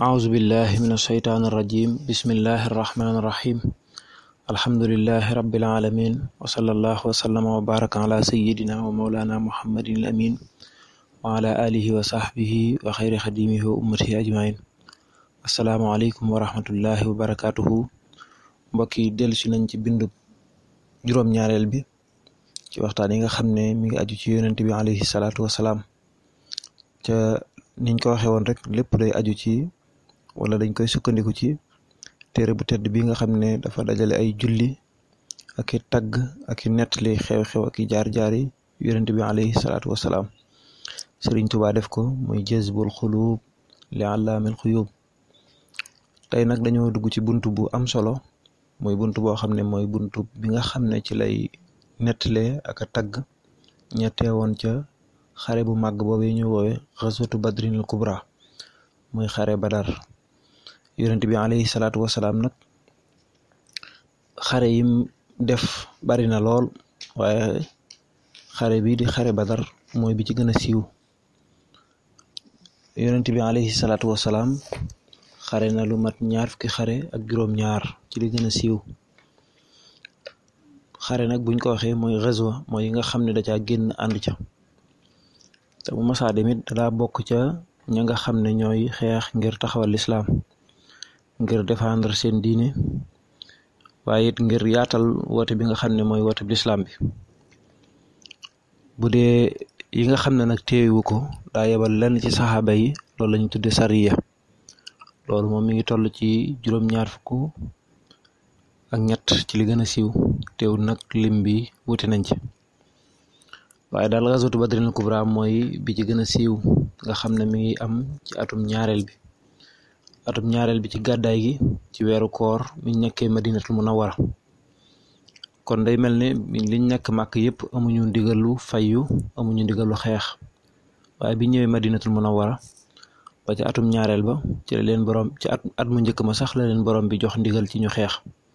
أعوذ بالله من الشيطان الرجيم بسم الله الرحمن الرحيم الحمد لله رب العالمين وصلى الله وسلم وبارك على سيدنا ومولانا محمد الأمين وعلى آله وصحبه وخير خديمه وأمته أجمعين السلام عليكم ورحمة الله وبركاته mbokk yi dellu si nañ ci bindu juróom-ñaareel bi ci waxtaan yi nga xam ne mi ngi aju ci yonent bi alayhi salaatu wasalaam ca niñ ko waxee woon rek lépp day aju ci wala dañ koy sukkandiku ci téere bu tedd bi nga xam ne dafa dajale ay julli ak i tagg ak i nettali xew-xew ak i jaar-jaar yi yonent bi alayhi salaatu wasalaam Sëriñ Tuubaa def ko muy jazbul xuluub li allaamil xuyuub tey nag dañoo dugg ci bunt bu am solo mooy bunt boo xam ne mooy bunt bi nga xam ne ci lay nettalee ak a tagg ñettee woon ca xare bu màgg boobu ñu woowe xaswatu badrinil kubra muy xare badar yonent bi alayhi salaatu wasalaam nag xare yim def bari na lool waaye xare bi di xare badar mooy bi ci gën a siiw yonent bi alayhi salaatu wasalaam xare na lu mat ñaar fukki xare ak juróom-ñaar ci li gën a siiw xare nag buñ ko waxee mooy xaswa mooy yi nga xam ne da caa génn ànd ca te bu masaa demit daa bokk ca ña nga xam ne ñooy xeex ngir taxawal lislaam ngir défendre seen diine waaye it ngir yaatal woote bi nga xam ne mooy woote bi lislaam bi bu dee yi nga xam ne nag téewu ko daa yebal lenn ci saxaaba yi loolu lañu tudde sariya loolu moom mi ngi toll ci juróom-ñaar fukk ak ñett ci li gën a siiw teewul nag lim bi wuti nañ ci waaye daal gazwatu badrinil kubra mooy bi ci gën a siiw nga xam ne mi ngi am ci atum ñaareel bi atum ñaareel bi ci gàddaay gi ci weeru koor mi nekkee madinatul munawwara kon day mel ne liñ nekk màkk yëpp amuñu ndigalu fayyu amuñu ndigalu xeex waaye bi ñëwee madinatul munawwara ba ci atum ñaareel ba ci la leen borom ci at at mu njëkk ma sax la leen borom bi jox ndigal ci ñu xeex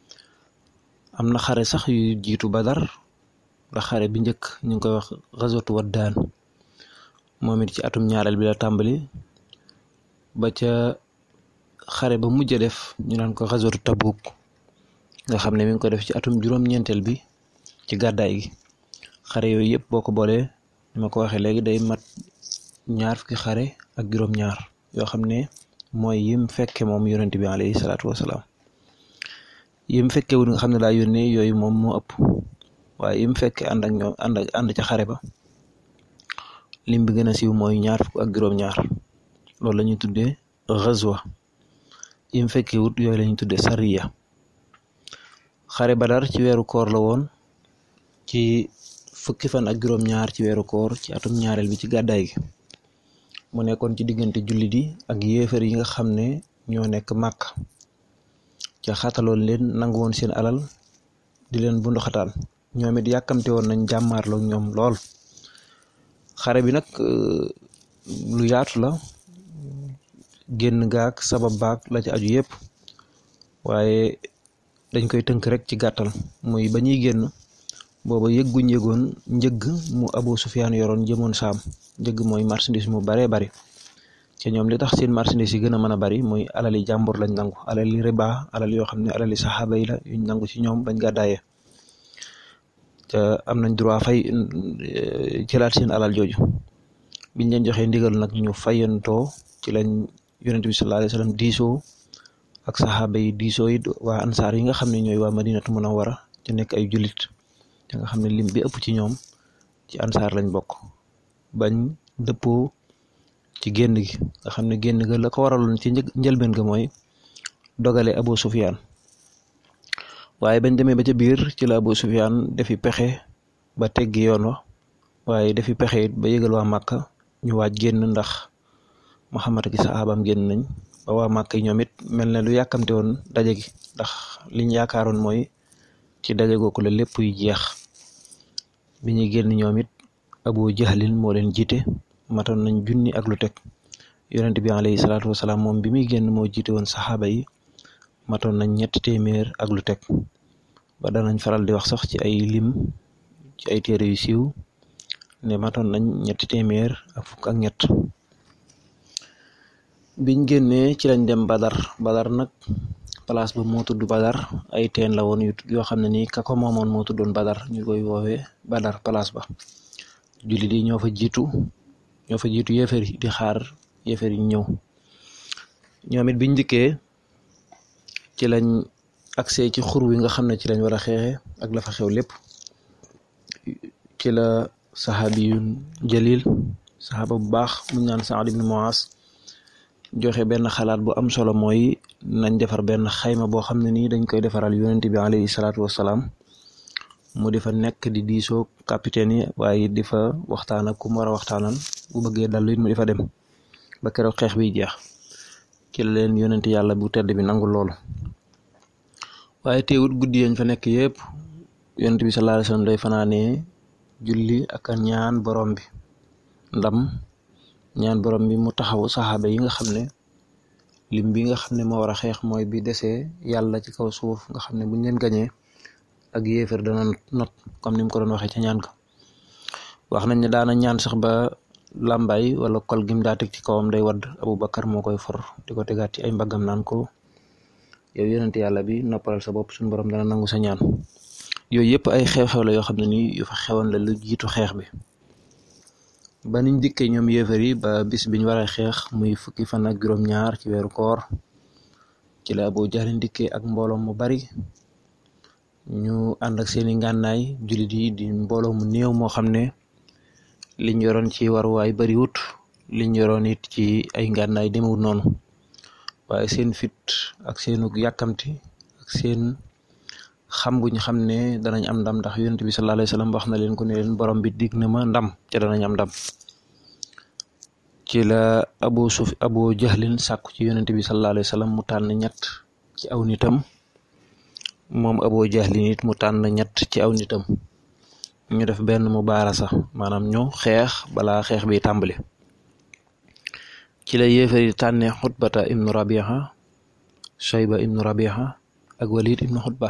am na xare sax yu jiitu badar la xare bi njëkk ñu ngi koy wax xaswatu waddaan moom it ci atum ñaareel bi la tàmbali ba ca xare ba mujj def ñu naan ko xaswatu tabuk nga xam ne mi ngi ko def ci atum juróom-ñeenteel bi ci gàddaay gi xare yooyu yëpp boo ko boolee ni ma ko waxee léegi day mat ñaar fukki xare ak juróom-ñaar yoo xam ne mooy yim fekke moom yonent bi alayhi salaatu wasalaam yim fekke wul nga xam ne daa yónnee yooyu moom moo ëpp waaye yim fekke ànd ak ñoom ànd ak ànd ca xare ba lim bi gën a siiw mooy ñaar fukk ak juróom-ñaar loolu la ñuy tuddee xazwa yim fekke wut yooyu la ñuy tuddee sariya xare badar ci weeru koor la woon ci fukki fan ak juróom-ñaar ci weeru koor ci atum ñaareel bi ci gàddaay gi mu nekkoon ci diggante jullit yi ak yéefar yi nga xam ne ñoo nekk màkk ca xataloon leen nangu woon seen alal di leen bunduxataan ñoom it yàkkamte woon nañ jàmmaarloog ñoom lool xare bi nag lu yaatu la génn gaak sabab baak la ci aju yépp waaye dañ koy tënk rek ci gàttal muy ba ñuy génn booba yëgguñ yëgoon njëgg mu Abu Sufyaan yoroon jëmoon saam njëgg mooy marchandise mu baree bari te ñoom li tax seen marchandise yi gën a mën a bari muy alali jàmbur lañ nangu alali riba alal yoo xam ne alali saxaaba yi la yuñ nangu ci ñoom bañ gàddaayee te am nañ droit fay jëlaat seen alal jooju biñ leen joxee ndigal nag ñu fayantoo ci lañ yonent bi sallallahu alayhi wasallam diisoo ak saxaaba yi diisoo it waa ansaar yi nga xam ne ñooy waa madinatu munawwara ci nekk ay jullit te nga xam ne lim bi ëpp ci ñoom ci ansaar lañ bokk bañ dëppoo ci génn gi nga xam ne génn ga la ko waraloon ci njëlbeen ga mooy dogale Abu Sufyaan waaye bañ demee ba ca biir ci la Abu Sufyaan defi pexe ba teggi yoon wa waaye defi pexe it ba yëgal waa Màkka ñu waaj génn ndax Muhammad ak saxaabam génn nañ ba waa Màkka yi ñoom it mel ne lu yàkkamte woon daje gi ndax liñ yaakaaroon mooy ci daje googu la lépp yu jeex bi ñuy génn ñoom it Abu Jahlin moo leen jiite matoon nañ junni ak lu teg yonent bi alayhi salaatu wasalaam moom bi muy génn moo jiite woon saxaaba yi matoon nañ ñetti téeméer ak lu teg ba danañ faral di wax sax ci ay lim ci ay téere yu siiw ne matoon nañ ñetti téeméer ak fukk ak ñett biñ génnee ci lañ dem Badar Badar nag place ba moo tudd Badar ay teen la woon yu yoo xam ne nii ka ko moomoon moo tuddoon Badar ñu koy woowee Badar place ba jullit yi ñoo fa jiitu ñoo fa jiitu yéefar yi di xaar yéefar yi ñëw ñoom it biñ dikkee ci lañ accès ci xur wi nga xam ne ci lañ war a xeexe ak la fa xew lépp ci la saxaabi yu jalil saxaaba bu baax muñ naan Saad ibn Muaz joxe benn xalaat bu am solo mooy nañ defar benn xayma boo xam ne nii dañ koy defaral yonent bi alayhi salaatu wassalaam mu di fa nekk di diisoo capitaine yi waaye di fa waxtaan ak ku mu war a waxtaanan bu bëggee dallu it mu di fa dem ba keroog xeex bi jeex ci la leen yonent yàlla bu tedd bi nangul loolu waaye teewut guddi yañ fa nekk yëpp yonent bi sallallahu alayhi wasallam day fanaanee julli ak ñaan borom bi ndam ñaan borom bi mu taxaw saxaaba yi nga xam ne lim bi nga xam ne moo war a xeex mooy bi desee yàlla ci kaw suuf nga xam ne buñ leen gañee ak yéefar dana not comme ni mu ko doon waxee ca ñaan ka wax nañ ne daana ñaan sax ba làmbaay wala kol gim daa teg ci kawam day wadd Abubakar moo koy for di ko tegaat ci ay mbaggam naan ko yow yonent yàlla bi noppalal sa bopp suñu borom dana nangu sa ñaan yooyu yëpp ay xew-xew la yoo xam ne nii yu fa xewoon la lu jiitu xeex bi ba niñ dikkee ñoom yéefar yi ba bis biñ war a xeex muy fukki fan ak juróom-ñaar ci weeru koor ci la Abu Jahlin dikkee ak mbooloo mu bari ñu ànd ak seeni ngànnaay jullit yi di mbooloo mu néew moo xam ne liñ yoroon ci waruwaay bariwut liñ yoroon it ci ay ngànnaay demewut noonu waaye seen fit ak seenu yàkkamti ak seen xam guñ xam ne danañ am ndam ndax yonent bi sallallahu alayhi wasallam wax na leen ko ne leen borom bi dig na ma ndam ca danañ am ndam ci la abu suf abu jahlin sàkku ci yonent bi sallallahu alayhi wasallam mu tànn ñett ci aw nitam moom abu jahlin it mu tànn ñett ci aw nitam ñu def benn mu baarasa maanaam ñu xeex balaa xeex bi tàmbali ci la yéefari tànne xutbata ibnu rabiha shayba ibnu rabiha ak walid ibnu xutba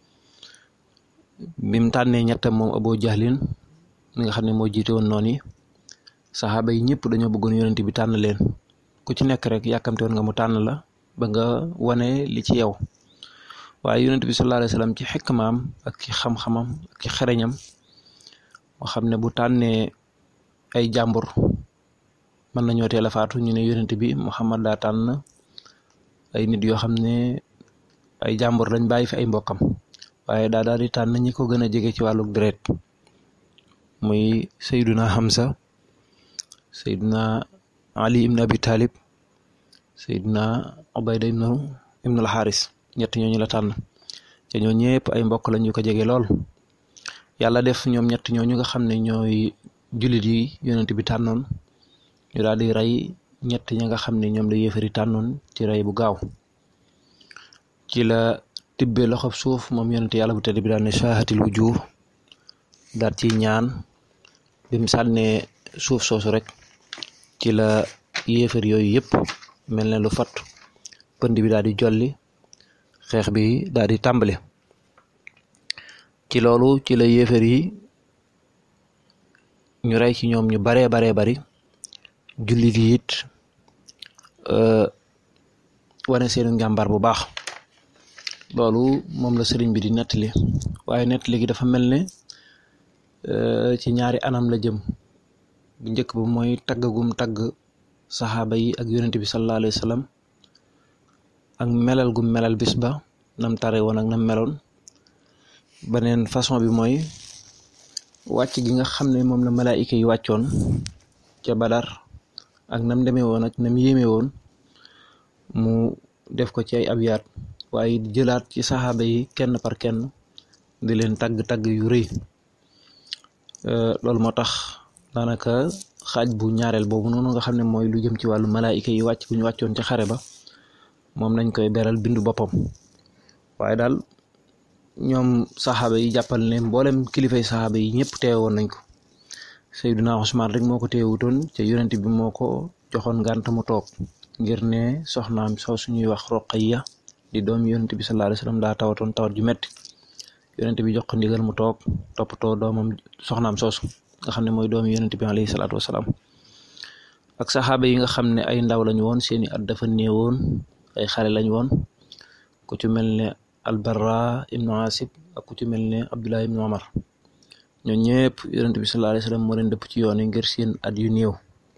bim tànnee ñettam moom Abu Jahlin mi nga xam ne moo jiite woon noonu yi saxaaba yi ñëpp dañoo bëggoon yonent bi tànn leen ku ci nekk rek yàkkamte woon nga mu tànn la ba nga wane li ci yow waaye yonent bi sallallahu alayhi wasallam ci xikmaam ak ci xam-xamam ak ci xereñam moo xam ne bu tànnee ay jàmbur mën nañoo teel a faatu ñu ne yonent bi Muhammad daa tànn ay nit yoo xam ne ay jàmbur lañ bàyyi fi ay mbokkam waaye daa daal di tànn ñi ko gën a jege ci wàlluk deret muy Seyduna Hamza Seyduna Ali ibn Abi Talib Seyduna Ubayda ibnu ibnul Xaaris ñett ñooñu la tànn te ñoo ñëpp ay mbokk lañ yu ko jege lool yàlla def ñoom ñett ñooñu nga xam ne ñooy jullit yi yonent bi tànnoon ñu daal di rey ñett ña nga xam ne ñoom la yéefari tànnoon ci rey bu gaaw ci la tibbee loxob suuf moom yonent yàlla bu tedd bi daal ne shaahatil wujuh daal ci ñaan bim sànnee suuf soosu rek ci la yéefar yooyu yëpp mel ne lu fatt pënd bi daal di jolli xeex bi daal di tàmbali ci loolu ci la yéefar yi ñu rey ci ñoom ñu baree baree bari jullit yi it wane seenu njàmbaar bu baax loolu moom la sëriñ bi di nettali waaye nettali gi dafa mel ne ci ñaari anam la jëm bu njëkk ba mooy taggagum tagg saxaaba yi ak yonent bi sallallahu alayhi wa sallam ak melal gum melal bis ba nam tare woon ak nam meloon beneen façon bi mooy wàcc gi nga xam ne moom la malaayika yi wàccoon ca Badar ak nam demee woon ak nam yéeme woon mu def ko ci ay abyaat waaye jëlaat ci saxaaba yi kenn par kenn di leen tagg-tagg yu rëy loolu moo tax daanaka xaaj bu ñaareel boobu noonu nga xam ne mooy lu jëm ci wàllu malaayika yi wàcc bu ñu wàccoon ci xare ba moom lañ koy beral bindu boppam waaye daal ñoom saxaaba yi jàppal ne mboolem kilifay saxaaba yi ñëpp teewoon nañ ko Seydina Usmaan rek moo ko teewutoon ca yonent bi moo ko joxoon ngànt mu toog ngir ne soxnaam soo suñuy wax Roqayya di doom yonent bi sallallahu alayhi wasallam daa tawatoon tawat ju metti yonent bi jox ko ndigal mu toog toppatoo doomam soxnaam soosu nga xam ne mooy doomi yonent bi alayhi salaatu wasalaam ak saxaaba yi nga xam ne ay ndaw lañu woon seeni at dafa néewoon ay xale lañu woon ku ci mel ne albarra ibnu asib ak ku ci mel ne abdullah ibnu omar ñoo ñëpp yonent bi sallallahu alayhi wasallam moo leen dëpp ci yoon yi ngir seen at yu néew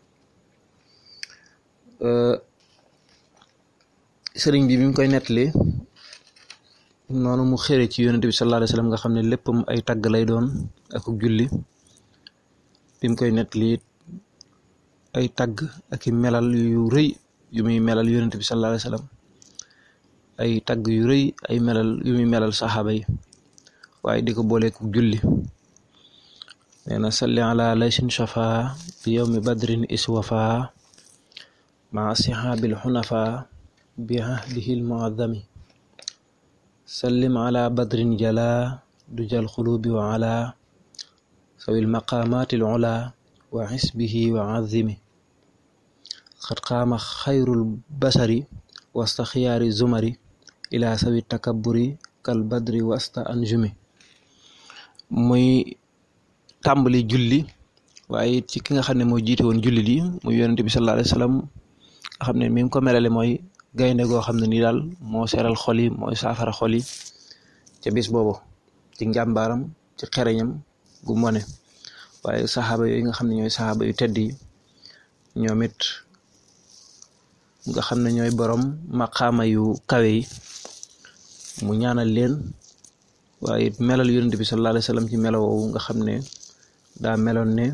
sëriñ bi bi mu koy nettali noonu mu xëre ci yonent bi sallallahu alayhi wasallam nga xam ne léppam ay tagg lay doon ak julli bi mu koy nettali ay tagg ak i melal yu rëy yu muy melal yonent bi sallallahu alayhi wasallam ay tagg yu rëy ay melal yu muy melal saxaaba yi waaye di ko booleeku julli nee na salli ala laysin shafa bi yowmi badrin iswafa maa sihaabil xunafa bi ahdihi lmuazami sallim ala badrin jala du jal xulubi wa ala sawi lmaqamaati lula wa xisbihi wa azimi xat qaama xayrul basari wasta xiyaari zumari ila sawi takaburi kal badri wasta anjumi muy tàmbali julli waaye ci ki nga xam ne moo jiite woon julli li muy yonent bi sallallahu alayhi wasallam nga xam ne mi ngi ko melale mooy gaynde goo xam ne nii daal moo seral xol yi mooy saafara xol yi ca bis boobu ci njàmbaaram ci xereñam gu mone waaye saxaaba yooyu nga xam ne ñooy saxaaba yu tedd yi ñoom it nga xam ne ñooy borom maqaama yu kawe yi mu ñaanal leen waaye it melal yonent bi sallallahu alayhi wasallam ci melo woowu nga xam ne daa meloon ne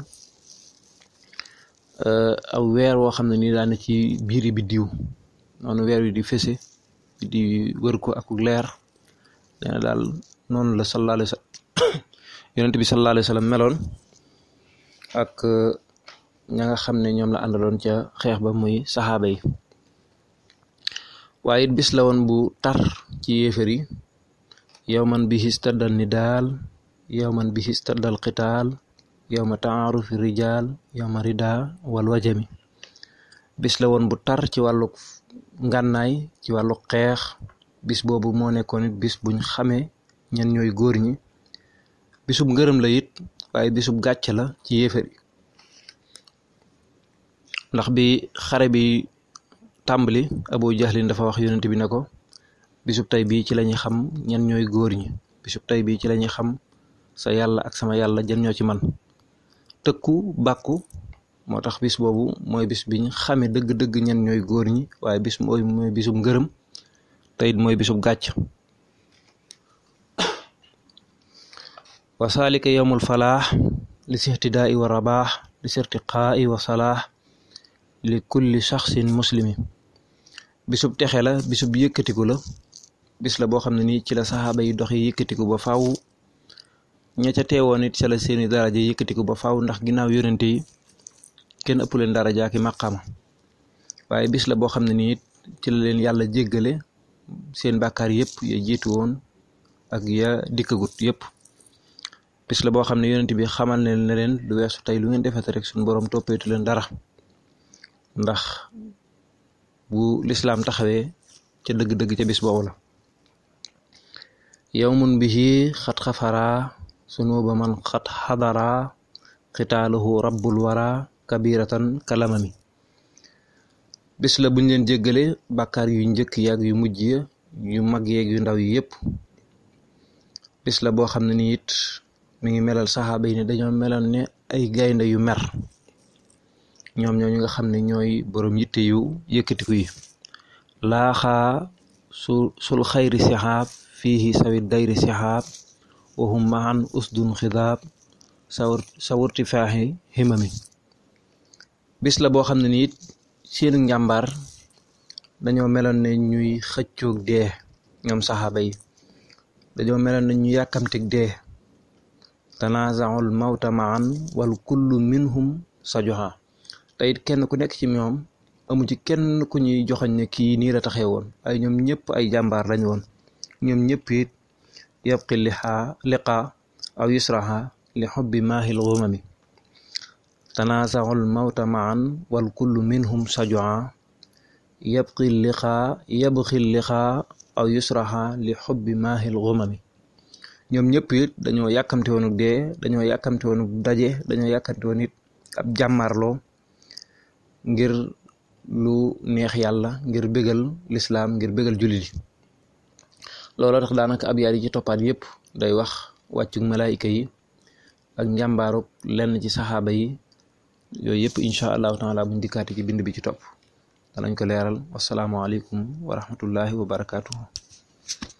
aw weer woo xam ne nii daa ne ci biiri biddiw noonu weer wi di fese di wër ko ak leer nee na daal noonu la sallallahu alayhi wasallam yonent bi sallallahu alayhi wasallam meloon ak ña nga xam ne ñoom la àndaloon ca xeex ba muy saxaaba yi waaye it bis la woon bu tar ci yéefar yi yow man bi histaddal ni daal yow man bi histaddal qitaal yow ma taarufi rijaal yow ma rida wal wajami bis la woon bu tar ci wàllu ngànnaay ci wàllu xeex bis boobu moo nekkoon it bis buñ xamee ñen ñooy góor ñi bisub ngërëm la it waaye bisub gàcc la ci yéefar yi ndax bi xare bi tàmbali abu jahlin dafa wax yonent bi ne ko bisub tey bii ci lañuy xam ñen ñooy góor ñi bisub tey bii ci lañuy xam sa yàlla ak sama yàlla jën ñoo ci man tëkku bàkku moo tax bis boobu mooy bis biñ xame dëgg-dëgg ñen ñooy góor ñi waaye bis mooy mooy bisub ngërëm te it mooy bisub gàcc wa saalika yowmul falaax li sixtidaai wa rabaax li sirtiqaai wa salaax li kulli shaxsin muslimi bisub texe la bisub yëkkatiku la bis la boo xam ne nii ci la saxaaba yi doxi yëkkatiku ba faw ña ca teewoon it ca la seeni daraja yëkkatiku ba faw ndax ginnaaw yonente yi kenn ëpp leen daraja ki maqaama waaye bis la boo xam ne nii ci la leen yàlla jéggale seen bàkkaar yëpp ya jiitu woon ak ya dikkagut yëpp bis la boo xam ne yonent bi xamal leen ne leen lu weesu tey lu ngeen defete rek suñu borom toppeetu leen dara ndax bu lislaam taxawee ca dëgg-dëgg ca bis boobu la yawmun bihi xat xafara sunuba man xat xadara xitaaluhu rabbul wara kabiratan kalamami bis la buñ leen jéggale bàkkaar yu njëkk yaag yu mujj ya yu mag yeeg yu ndaw yi yépp bis la boo xam ne ni it mi ngi melal saxaaba yi ne dañoo meloon ne ay gaynde yu mer ñoom ñooñu nga xam ne ñooy boroom yitte yu yëkkatiku yi laaxaa su sul xayri sixaab fiihi sawit dayri sixaab wahum mahan usdun xidaab sawr sawurti faaxi himami bis la boo xam ne ni it seenu njàmbaar dañoo meloon ne ñuy xëccoog dee ñoom saxaaba yi dañoo meloon ne ñu yàkkamtig dee tanaazaul mawta maan wal kullu minhum sajoxa te it kenn ku nekk ci ñoom amu ci kenn ku ñuy joxoñ ne kii nii la taxee woon ay ñoom ñëpp ay jàmbaar lañ woon ñoom ñëpp it yabqi liqaa liqaa aw yusraha li xubbi maahil gumami tanaazaul mawta maan wal kullu minhum sajoxa yabqi liqaa yabqi liqaa aw yusraha li xubbi maahil gumami ñoom ñëpp it dañoo yàkkamte woonuk dee dañoo yàkkamte woonuk daje dañoo yàkkamte woon it ab jàmmarloo ngir lu neex yàlla ngir bégal lislaam ngir bégal jullit yi looloo tax daanaka ab yaar yi ci toppaat yépp day wax wàccug malaayika yi ak njàmbaarug lenn ci saxaaba yi yooyu yëpp incha allahu taala buñ dikkaati ci bind bi ci topp danañ ko leeral wasalaamualeykum wa rahmatullahi wa barakaatuhu